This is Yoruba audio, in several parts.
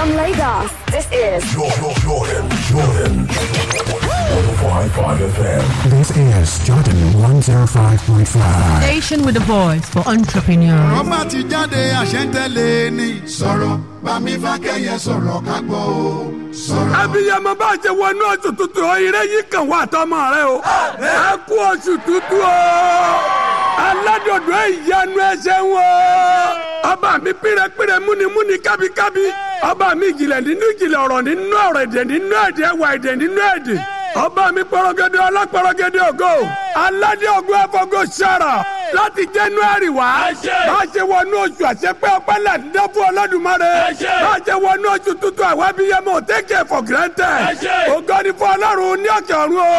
From Lagos, this is Jordan, Jordan, Jordan. 105.5 FM. This is Jordan 105.5. Station with a voice for entrepreneurs. ọba ti jáde àṣẹ́ntẹ́lẹ̀ ni. sọ̀rọ̀ bámi fákẹ́yẹ sọ̀rọ̀ ká gbọ́ o. sọ̀rọ̀. abiyamọ bá jẹ wọnú oṣù tuntun o ire yìí kàn wá tọmọ rẹ o ẹ kú oṣù tuntun o aládòdò ìyanu ẹsẹ wọn ọba mi pírẹpírẹ múnimúni kábíkábí ọba mi ìjìnlẹ̀ nínú ìjìnlẹ̀ ọ̀rọ̀ nínú ọ̀rọ̀ èdè nínú èdè ẹwà èdè nínú èdè ọba mi pọrọgẹdẹ ọlọpọrọgẹdẹ ògo aládé ògo ẹfọgọ sára láti january wá bá a ṣe wọnú oṣù àṣepẹ ọpẹ́ láti dán fún ọlọ́dúnmọ́rẹ́ bá a ṣe wọnú oṣù tuntun àwọn abiyamọ take it for granted ògo ni fún ọlọ́run ní ọ̀kẹ́ ọ̀run o.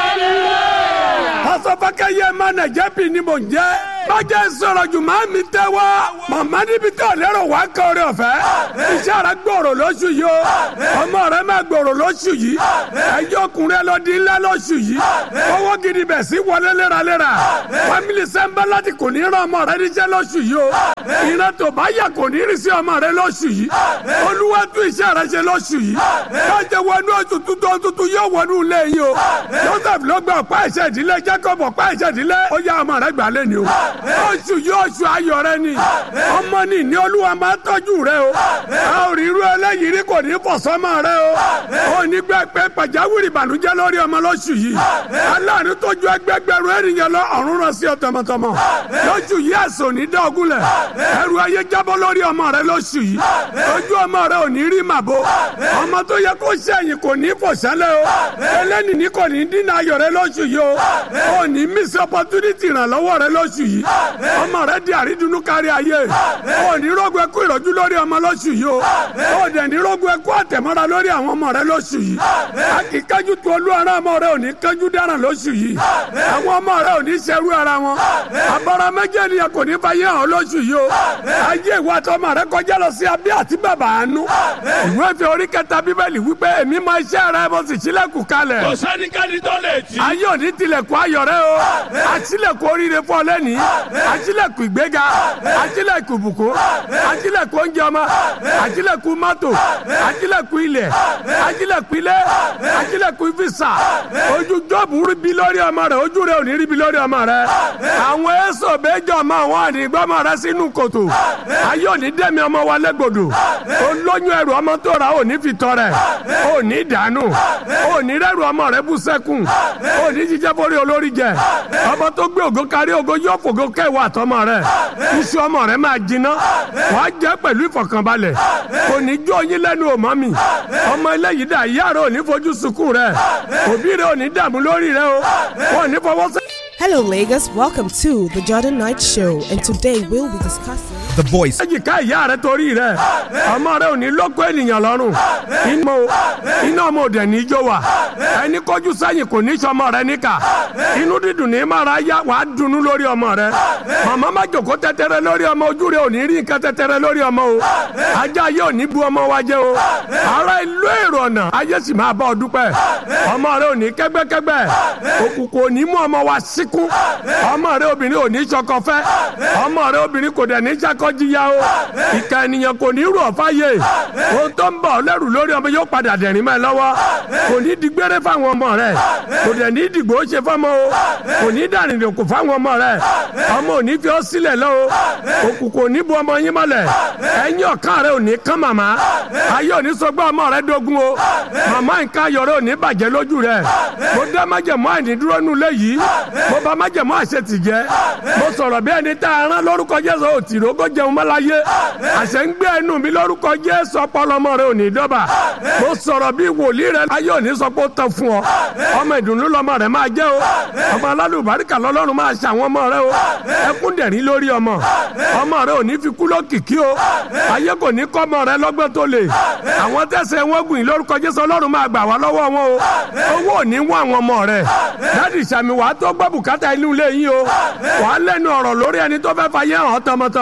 pásọfákẹ́ yẹ má nàìjẹ́ pì ní mò ń jẹ́ bàjẹ́ sọ̀rọ̀ jù máa mi tẹ́ wá màmá níbi tó lérò wá kọ́ọ̀rẹ́ ọ̀fẹ́ iṣẹ́ rẹ gbòòrò lóṣù yìí o ọmọ rẹ máa gbòòrò lóṣù yìí ẹjọ́ ọkùnrin ẹ lọ di ńlá lóṣù yìí owó gidi bẹ̀ sí wọlé léraléra fámìlì sẹ́ńbà láti kò ní rán ọmọ rẹ níṣẹ́ lóṣù yìí o ìran tó bá yà kò ní rí sí ọmọ rẹ lóṣù yìí olúwa tún iṣẹ́ rẹ ṣe lóṣù yìí bàjẹ́ wọnú oṣù tuntun tuntun yóò wọnú ilé yìí o joseph ló gba ọ̀pá ẹ̀ṣẹ̀ ìdílé jacob ọ̀pá ẹ̀ṣẹ̀ ìdílé ó yá ọmọ rẹ gbà lé ni o oṣù yìí oṣù ayọ̀ rẹ ni ọmọ ni ní olúwa máa tọ́jú rẹ o a ò rí irú ẹlẹ́yìí rí kò ní fọ̀sọ́mọ rẹ o ò ní gbẹ pé pàjáwìrì ìbànújẹ́ lórí ọmọ lóṣù yìí aláàánú tó ju ẹgbẹgbẹ̀rún ènìyàn lọ ọ̀run rán sí ọ tọmọtọmọ lóṣù yìí ẹ̀sùn ní dọ́gúnlẹ̀ ẹrù ayé jábọ́ lórí ọmọ rẹ lóṣù yìí ojú ọmọ rẹ ò ní rí màbo ọmọ tó yẹ kó ṣẹ̀yìn kò ní fòṣẹ́lẹ̀ o ẹlẹ́ni ní kò ní dínà ayọ̀ rẹ lóṣù yìí o ò ní miss opportunity ìrànlọ́wọ́ rẹ lóṣù yìí ọmọ rẹ di àrídùnnú kárí ayé ò ní rògbò ẹkú ìrọ̀jú lórí ọmọ lóṣù yìí o ò dẹ̀ ní rògbò ẹkú àtẹ̀mọ́ra lórí àwọn ọmọ rẹ lóṣù yìí a kì í kájú tu olú ara ọmọ rẹ ò ní kájú dáràn lóṣù yìí àwọn ọmọ rẹ ò ní ṣerú ara wọn abọ́ra méjì ènìyàn kò ní fàyè hàn lóṣù yìí o ayé ìwà àtọmọ rẹ kọjá lọ sí abẹ́ àti bàbá àánú ìwé fi orí kẹta bíbélì wípé èmi máa iṣẹ́ rẹ mo sì sílẹ̀kùn kalẹ̀ kò sẹ́nikẹ́ni tó lè jí. ayé òní tilẹ̀kùn ayọ̀ rẹ o àtìlẹ̀kùn oríire fún ọ lẹ́nìí àtìlẹ̀kùn ìgbéga àtìlẹ̀kùn ìbùkún àtìlẹ̀kùn oúnjẹ ọmọ àtìlẹ̀kùn mọ́tò àtìlẹ̀kùn ilẹ̀ àtìlẹ̀kùn ilé àtìlẹ̀kùn fisa ojú jọ́ọ̀bù rí bi lórí ọmọ rẹ ojú rẹ ò ní rí bi lórí ọmọ rẹ àwọn èso bẹ́jọ́ ọmọ àwọn àdìgbọ́mọ rẹ sínú kòtò ayé òní dẹ́mi ọmọ wa lẹ́gbọ̀dọ̀ olóyún ẹrù ọmọ tó ra òní fi tọrẹ òní dànù òní rẹ́rù ọmọ rẹ bú sẹ́kùn òní jíjẹ́ borí olórí jẹ ọmọ tó gbé ògo kárí ògo yóò fògo kẹwàá àtọmọ rẹ iṣu ọmọ rẹ máa jiná wàá jẹ pẹ̀lú ìfọ̀kànbalẹ̀ kò ní jó yín lẹ́nu òmọ́ mi ọmọ eléyìí dà ìyá rẹ ò ní fojú sunkún rẹ òbí rẹ ò ní dààmú lórí rẹ o wọn ò ní fọwọ́ sẹ́. Hello, Lagos. Welcome to the Jordan Knight Show, and today we'll be discussing. The voice. èjìká ìyá rẹ torí rẹ ọmọ rẹ ò ní lóko ènìyàn lọ́rùn iná iná ọmọ òde ní ijó wa ẹni kọjú sẹ́yìn kò ní sọmọ rẹ níkà inú dídùn ní mara yá wàá dunnú lórí ọmọ rẹ màmá má jòkó tẹtẹrẹ lórí ọmọ ojú rẹ ò ní rí nǹkan tẹtẹrẹ lórí ọmọ o ajá ayé ò ní bu ọmọ wa jẹ o ara ìlú èrò ọ̀nà ayé sì máa bá ọ dúpẹ́ ọmọ rẹ ò ní kẹ́gbẹ́kẹ́gbẹ́ òkùnkùn ò ní mú ọmọ wa síkún ọmọ rẹ obìnrin ò ní sọkọ fẹ́ ọmọ rẹ obìnrin kò dẹ̀ ní sakọ jìyà o ìka ènìyàn kò ní rú ọ̀fà yé ohun tó ń bọ̀ lẹ́rù lórí ọmọ yóò padà dẹ̀rín mọ́ ẹ lọ́wọ́ kò ní di gbére fáwọn ọmọ rẹ kò dẹ̀ ní dìgbò ṣe fọ́mọ o kò ní dàrìndìn kò fáwọn ọmọ rẹ ọmọ ò ní fi ọ́ sílẹ̀ lọ o òkùnkùn ò ní bu ọmọ yín mọ́lẹ̀ ẹ̀yìn ọ̀kan rẹ ò ní kán màmá ayé ò ní sọgbà ọmọ rẹ dógún o màmá nǹkan ayọ̀ rẹ ò ní bàjẹ́ lójú rẹ mo dá májẹ̀mọ́ àìnídúró nulẹ̀ yìí mo bá májẹ̀mọ́ àṣetì jẹ́ mo sọ̀rọ̀ bí ẹni tá a rán lórúkọ Jésù òtìrógó jẹun mọ́láyé àṣẹ ń gbé ẹnu mi lórúkọ Jésù ọpọlọmọ rẹ ò ní dọ́bà mo sọ̀rọ̀ bí wòlíì rẹ ayé ò ní sọ pé ó tán fún ọ ọmọ ìdùnnú lọmọ rẹ máa jẹ́ o ọmọ alálùbáríkà lọ́lọ́run máa ṣe àwọn ọmọ rẹ o ẹkún dẹ̀rín lórí ọmọ ọmọ rẹ ò ní fi kú lókìkí o ayé kò ní kọ́ ọmọ rẹ lọ́gbọ́n tó lè àwọn tẹ̀sẹ̀ wọn gùn yín lórúkọ Jésù ọlọ́run máa gbà wá lọ́wọ́ wọn o owó ò ní wọ́n àwọn ọmọ rẹ dáàdì sàmì wàá tó gbọ́ bùkátà inú ilé yín o wàá lẹ́nu ọ̀rọ̀ lórí ẹni tó fẹ́ fàyè hàn tọmọtọmọ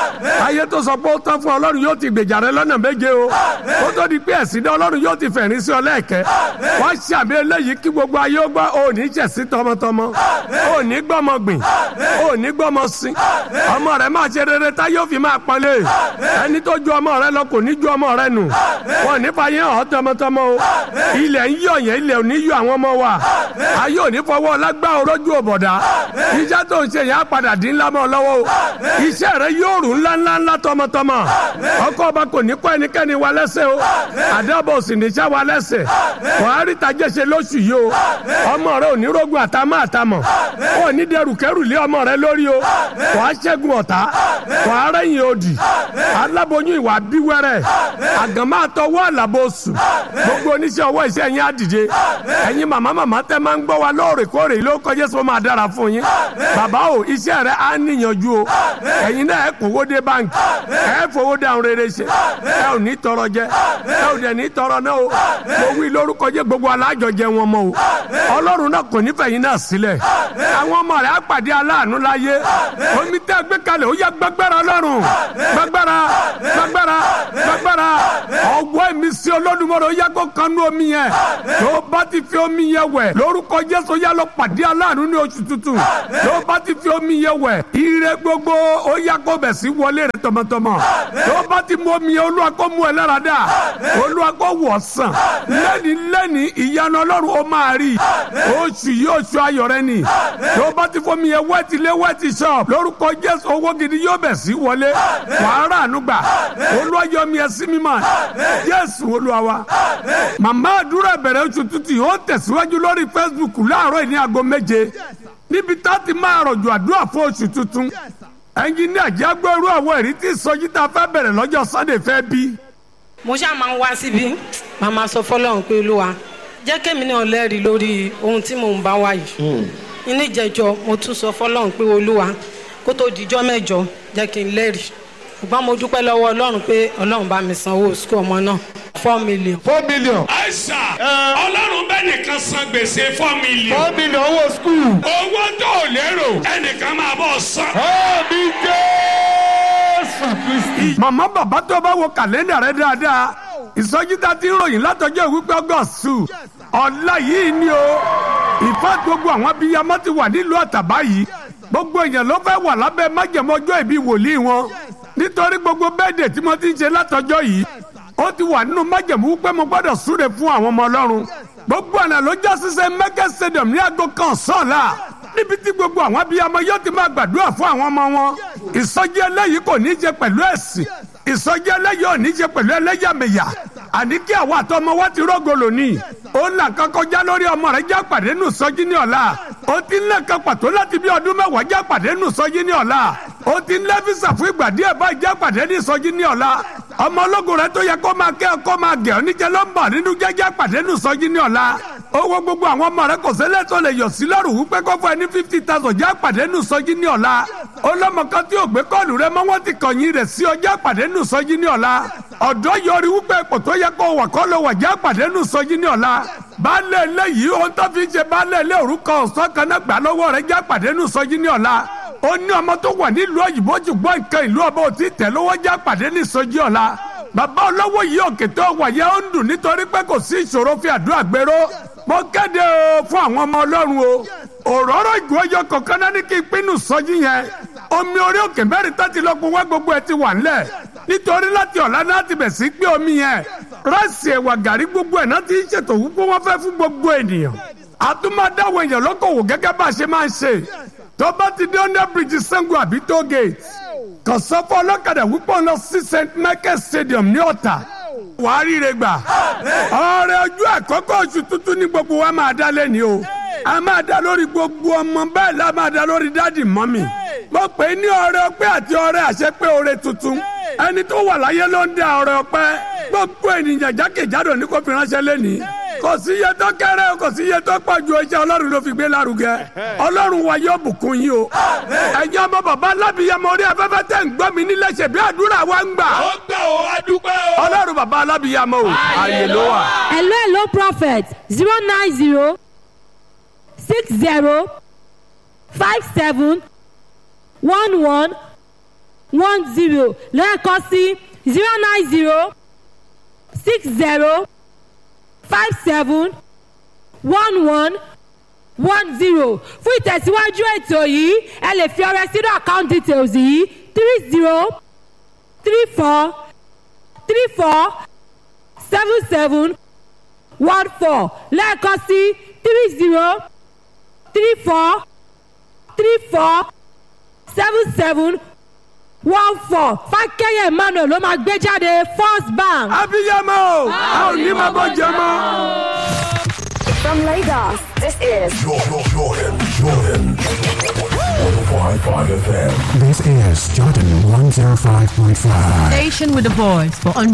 ayé tó sọ pé ó tán fún ọlọ́run yóò ti gbèjà rẹ lọ́nà méje o ó tó di pé ẹ̀sìn dá ọlọ́run yóò ti fẹ̀rín sí ọ lẹ́ẹ̀kẹ́ wọ́n ṣàmì eléyìí kí gbogbo ayé ó gbọ́ ò ní ṣẹ̀sí tọmọtọmọ ò ní gbọ́mọ gbìn ò ní gbọ́mọ sin ọmọ rẹ máa ṣe rere tá yóò fi máa pọ́nlé ẹni tó ju ọmọ rẹ lọ kò ní ju ọmọ rẹ nù wọn ní fàyè hàn tọmọtọmọ o ilẹ̀ ń yọ̀ yẹn ilẹ̀ ò ní yọ àwọn ọmọ wa ayé ò ní fọwọ́ lágbá orójú òbọ̀dá iṣẹ́ tó ń ṣe yẹn á padà dín ńlá mọ́ ọ lọ́wọ́ o iṣẹ́ rẹ yóò rù ńlá ńlá ńlá tọmọtọmọ ọkọ ọba kò ní kọ́ ẹnikẹ́ni wa lẹ́sẹ̀ o àdàbọ̀ sì ní sá wa lẹ́sẹ̀ buhari tajẹ́ ṣe lóṣù yìí o ọmọ rẹ ò ní rógun àtàmọ́ àtàmọ́ ò ní dẹrù kẹrù lé ọmọ rẹ lórí o wàá ṣẹ́gun ọ̀tá wàá rẹ́yìn òdì aláboyún ìwà bíwẹ́rẹ́ àgàmọ́ àtọwọ́ àlàbòsù gbogbo oníṣẹ́ ọwọ́ iṣẹ́ yín á dìde ẹ̀yin màmá màmá tẹ́ máa ń gbọ́ wa lóòrèkóòrè ló kọjá sọ máa dára fún yín bàbá o iṣẹ́ rẹ á níyànjú o ẹ̀yin náà ẹ̀ kówó dé báńkì ẹ̀ fowó dáhùn rere ṣe ẹ ò ní tọrọ jẹ ẹ ò dẹ̀ ní tọrọ náà o mo wí lórúkọ jẹ gbogbo alájọ jẹ wọn mọ o ọlọ́run náà kò nífẹ̀ẹ́ yín náà sílẹ̀ àwọn ọmọ rẹ̀ á pàdé aláàánú láyé omi tẹ́ gbé kalẹ̀ ó yẹ gbàgbára ọlọ́run gbàgbára gbàgbára gbàgbára ọwọ́ mi sí olódùmọ̀rọ̀ ó yẹ kó kanú omi yẹn tó bá ti fi omi yẹn wẹ̀ lórúkọ jésù yẹ lọ pàdé aláàánú ní oṣù tuntun tó bá ti fi omi yẹn wẹ̀ ire gbogbo ó yẹ kó bẹ̀ sí wọlé rẹ̀ tọmọtọmọ tó bá ti mú omi yẹn olúwa kó mú ẹ lára dá olúwa kó wọ̀ sàn lẹ́ni lẹ́ni ìyanu ọlọ́run ó máa rí oṣù yìí oṣù ayọ̀ rẹ ni tó bá ti fomi yẹn wẹ́ẹ̀tì lé wẹ́ẹ̀tì sọ lórúkọ jésù owó gidi yóò bẹ̀ sí wọlé wàá rà ànúgbà olúwa yọ mi ẹ sí mímọ́ jésù olúwa wa màmá àdúrà bẹ̀rẹ̀ oṣù tuntun ó tẹ̀síwájú lórí facebook láàárọ̀ ní aago méje níbi tá a ti máa rọ̀jò àdúrà fún oṣù tuntun ẹnjìníà jágbẹ́rú àwọn èrí tí sọjí tá a fẹ́ bẹ̀rẹ̀ lọ́jọ́ sunday fẹ́ bí. mo ṣáà máa ń wá síbí màá máa sọ fọlọ́run pé olúwa jẹ́ kémi náà lẹ́rìí lórí ohun tí mò ń bá wá yìí inú ìjẹjọ mo tún sọ fọlọ́run pé olúwa kó tó dijọ́ mẹ́jọ jẹ́ kí n lẹ́rìí ṣùgbọ́n mo dúpẹ́ lọ́wọ́ ọlọ́run pé ọlọ́run bá mi sanwó sukú ọmọ náà four million. four million. àìsà ọlọ́run bẹ́ẹ̀ nìkan san gbèsè four million. four million owó skul. owó tó o lérò ẹnìkan máa bọ̀ san. ẹ̀mí jésù kristi. màmá bàbá tó bá wo kàlẹ́ndà rẹ dáadáa ìsọjí tá a ti ń ròyìn látọjọ́ ìwípé ọgọ́sù ọ̀la yìí ni o ìfẹ́ gbogbo àwọn abiyamọ ti wà nílùú àtàbá yìí gbogbo èèyàn ló fẹ́ wà lábẹ́ májèmọ́jọ́ ìbí wòlíì wọn nítorí gbogbo bẹ́ẹ̀dẹ̀ tí mo ti ń ṣe látọjọ́ yìí ó ti wà nínú májèmú pé mo gbọ́dọ̀ súre fún àwọn ọmọ ọlọ́run gbogbo ọ̀nà ló já sísẹ mẹ́kẹ́ stadium ní aago kan sọ́ọ̀la níbi tí gbogbo àwọn abiyamọ yóò ti máa gbàdúrà fún àwọn ọmọ wọn ìsọjí eléyìí kò ní í ṣe pẹ̀lú ẹ̀sìn ìsọjí eléyìí ò ní í ṣe pẹ̀lú ẹlẹ́yàmẹ̀yà àní kí àwọn àtọmọ wa ti rọ́gọ lónìí ó là kan kọjá lórí ọmọ rẹ já pàdé nù sọjí ní ọ̀la ó ti ń lẹ́kan pàtó láti bí ọdún mẹ́wàá já pàdé nù sọjí ní ọ̀la ó ti ń lẹ́físà fún ìgbà díẹ̀ báyìí já pàdé ní sọjí ní ọ̀la ọmọ ológun rẹ tó yẹ kó máa kẹ́ ọ kó máa gẹ̀ ọ́ níjẹ́ ló ń bọ̀ nínú jẹ́jẹ́ pàdé nù sọjí ní ọ̀la owó gbogbo àwọn ọmọ rẹ kò ṣẹlẹ̀ tó lè yọ sí lọ́rùn wípé kó fún ẹ ní fifty thousand já pàdé nù sọjí ní ọ̀la ọlọ́mọ kan tí ò gbé kọ́ọ̀lù rẹ mọ́ wọ́n ti kọ̀yìn rẹ̀ sí ọjà pàdé nù sọjí ní ọ̀la ọ̀dọ́ yọrí wípé ipò tó yẹ kó wà kọ́ ló wà já pàdé nù sọjí ní ọ̀la baálé eléyìí ohun tó fi ń ṣe baálé ilé orúkọ ọ̀sán kan náà gbà lọ́wọ́ rẹ̀ já pàdé nù sọjí ní ọ̀la ó ní ọmọ tó wà nílùú òyìnbó ṣùgbọ́n nǹkan ìlú ọba ò tí tẹ̀ lọ́wọ́ já pàdé ní sọjí ọ̀la bàbá olówó yìí òkè tó wà yẹ ó ń dùn nítorí pé kò sí ìṣòro fi àdúrà gbèrò mo kéde o fún àwọn ọmọ ọlọ́run o òróró ìgbóyọ kọ̀ọ̀kan náà ní kí n pinnu sọjí yẹn omi orí òkè mẹ́rin tó ti lọ́kùn wá gbogbo ẹ̀ ti wà ńlẹ̀ nítorí láti ọ̀la náà ti bẹ̀ sí gbé omi yẹn ráìsì ẹ̀wà gàrí gbogbo ẹ̀ náà ti ń ṣètò wípé wọ́n fẹ́ fún gbogbo ènìyàn àtúmọ̀dáwọ̀ èèyàn lókòwò gẹ́gẹ́ bá a ṣe máa ń ṣe tó bá ti dé under bridge Ṣàngó àbí toll gate kàn sọ fún ọlọ́kadà wípé ọ̀nà sí st michael stadium ní ọ̀tà wàá ríre gbà ọrẹ ojú àkọ́kọ́ oṣù tuntun ní gbogbo wa máa dá lẹ́ni o a máa dá lórí gbogbo ọmọ bẹ́ẹ̀ la máa dá lórí dádì mọ́mì mo pè é ní ọrẹ ọpẹ́ àti ọrẹ àṣepé ọrẹ tuntun ẹni tó wà láyé ló ń dá ọrẹ ọpẹ́ gbogbo ènìyàn jákèjádò ní kò fi ránṣẹ́ lẹ́ni kò sí iye tó kéré kò sí iye tó pọ̀ ju iṣẹ́ ọlọ́run ló fi gbé lárugẹ ọlọ́run wa yóò bùkún yín o ẹ̀yin ọmọ bàbá alábìyamọ orí afẹ́fẹ́ tẹ̀ ń gbọ́ mi nílé ṣe bí àdúrà wa ń gbà ó gbà ó adúpẹ́ o. ọlọ́run bàbá alábìyamọ o ààyè ló wà. hello hello prophet zero nine zero six zero five seven one one one zero lẹ́ẹ̀kan sí zero nine zero six zero five seven one one one zero fún ìtẹ̀síwájú ètò yìí ẹ lè fi ọrẹ sínú account details yìí three zero three four three four seven seven one four lẹ́ẹ̀kan sí three zero three four three four seven seven one four fákẹ́yẹ̀ emmanuel ló máa gbé jáde first bank. abiyamọ a ò ní máa bọ jẹ mọ. From Lagos, this is Jordan, Jordan, Jordan. 105.5 FM. This is Jordan 105.5. Station with a voice for